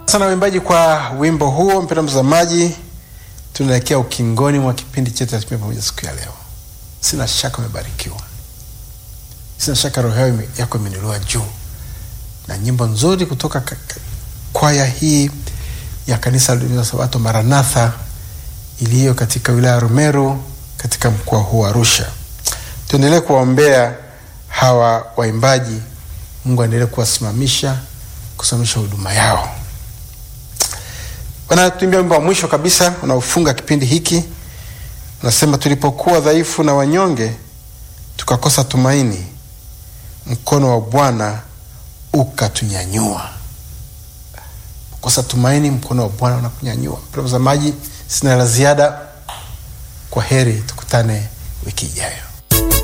sana waimbaji kwa wimbo huo. Mpendwa mtazamaji, tunaelekea ukingoni mwa kipindi chetu cha pamoja siku ya leo. Sina shaka umebarikiwa, sina shaka roho yako imeinuliwa juu na nyimbo nzuri kutoka kwaya hii ya kanisa la Sabato Maranatha iliyo katika wilaya ya Rumeru katika mkoa huu wa Arusha. Tuendelee kuwaombea hawa waimbaji, Mungu aendelee kuwasimamisha, kusimamisha huduma yao. Wanatuimbia wimbo wa mwisho kabisa unaofunga kipindi hiki, unasema tulipokuwa dhaifu na wanyonge, tukakosa tumaini, mkono wa Bwana ukatunyanyua. Kosa tumaini, mkono wa Bwana unakunyanyua. Mtazamaji, sina la ziada. Kwa heri, tukutane wiki ijayo.